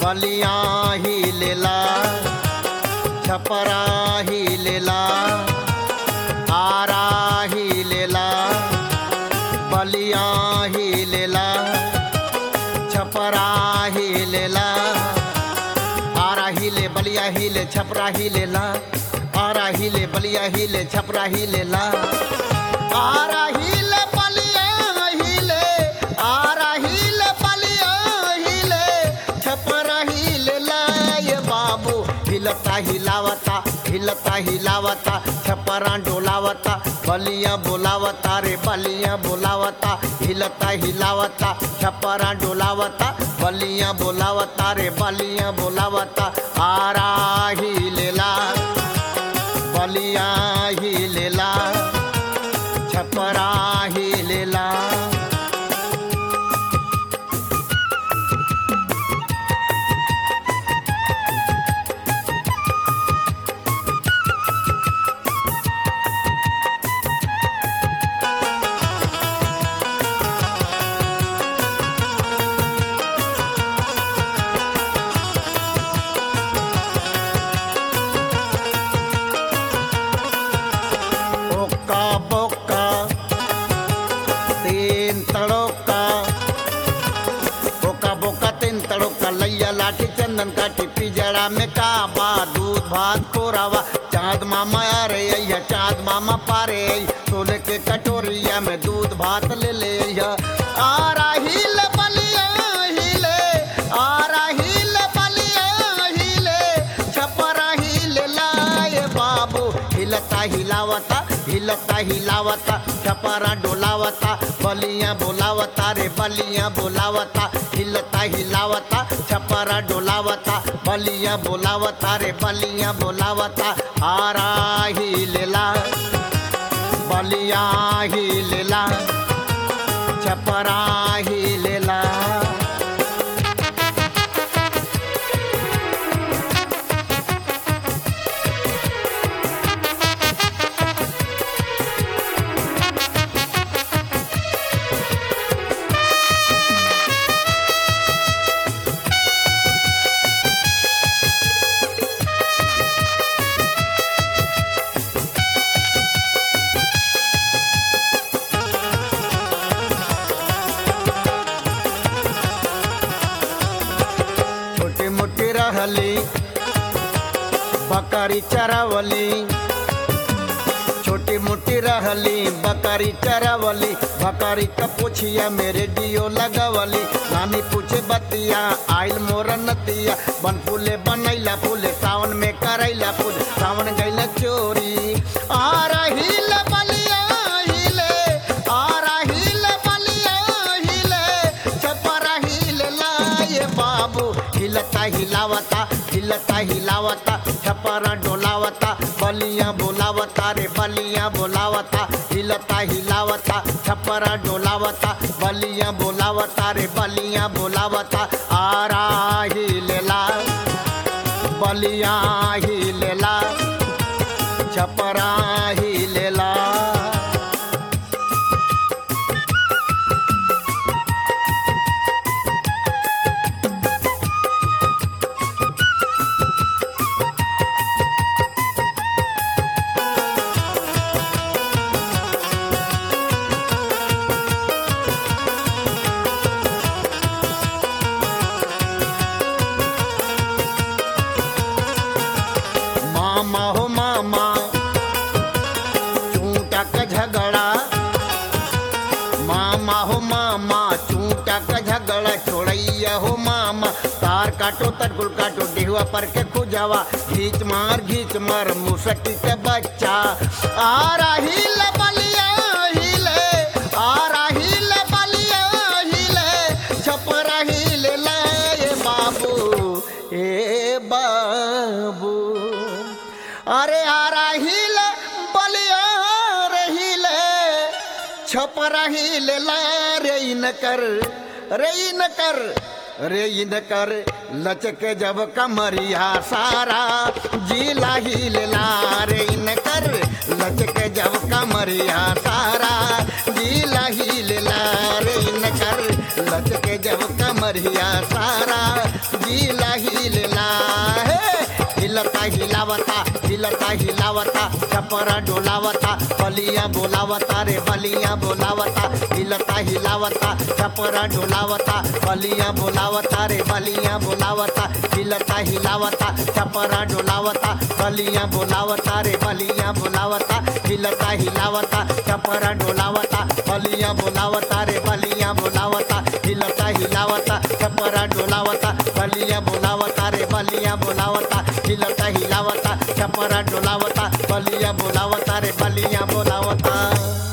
बलिया ही लेला छपरा ही लेला आरा ही लेला बलिया ही लेला छपरा ही लेला आरा ही ले बलिया ही ले छपरा ही लेला आरा ही ले बलिया ही ले छपरा ही लेला आरा ही ले बलिया ही ले आरा ही ले बलिया ही ले छपरा ही लेला ये बाबू हिलता हिलावता हिलता हिलावता छपरा डोलावता बलिया बोलावता रे बलिया बोलावता हिलता हिलावता छपरा डोलावता बलिया बोलावता रे बलिया बोलावता आरा ही लेला बलिया ही लेला छपरा ही लेला ओका बोका तीन तड़ोका बोका बोका तीन तड़ोका लैया लाठी चंदन काठी पिजड़ा में काबा दूध भात कोरावा चाँद मामा आ रे अय्या चाँद मामा पारे आई सोले के कटोरिया में दूध भात ले ले अय्या आ रही ले बलिया हिले आ रही ले बलिया हिले छपरा हिले लाए बाबू हिलता हिलावता हिलता हिलावता छपरा डोलावता बलिया बोलावता रे बलिया बोलावता हिलता हिलावता छपरा डोलावता बलिया बोलावता रे बलिया बोलावता आरा ही लेला बलिया ही लेला छपरा ही लेला छोटी मोटी रहली बकरी चरावली छोटी मोटी रहली बकरी चरावली बकरी का पूछिया मेरे डियो लगवली नानी पूछे बतिया आइल मोर नतिया बन फूले बनैला फूले सावन में करैला फूल सावन गैला चोरी आ रही ले बलिया हिले आ रही ले बलिया हिले छपरा हिले लाए बाबू हिलता हिलावता हिलता हिलावता छपरा डोलावता बलिया बोलावता रे बलिया बोलावता हिलता हिलावता छपरा डोलावता बलिया बोलावता रे बलिया बोलावता आरा ही लेला बलिया ही लेला छपरा ही लेला मामा हो मामा चूटा का झगड़ा मामा हो मामा चूटा का झगड़ा छोड़ैया हो मामा तार काटो तटकुल काटो डिहुआ पर के खुजावा घीच मार घीच मार मुसकी के बच्चा आ रही ले बलिया हिले आ रही ले बलिया हिले छप रही ले लाए बाबू ए बाबू अरे आ रही ले बलिया रही छप रही ला रे इन कर रे इन कर रे इन कर लचक जब कमरिया सारा जिला ही ला रे इन कर लचक जब कमरिया सारा जिला ही ला रे इन कर लचक जब कमरिया सारा जिला ही छपरा डोलावता बलिया बोलावता रे बलिया बोलावता हिलता हिलावता छपरा डोलावता बलिया बोलावता रे बलिया बोलावता हिलता हिलावता छपरा डोलावता बलिया बोलावता रे बलिया बोलावता हिलता हिलावता छपरा डोलावता बलिया बोलावता रे बलिया बोलावता हिलता हिलावता छपरा डोलावता बलिया बोलावता रे बलिया बोलावता हिलता हिलावता छपरा डोलावता बलिया बोलावता रे बलिया बोलावता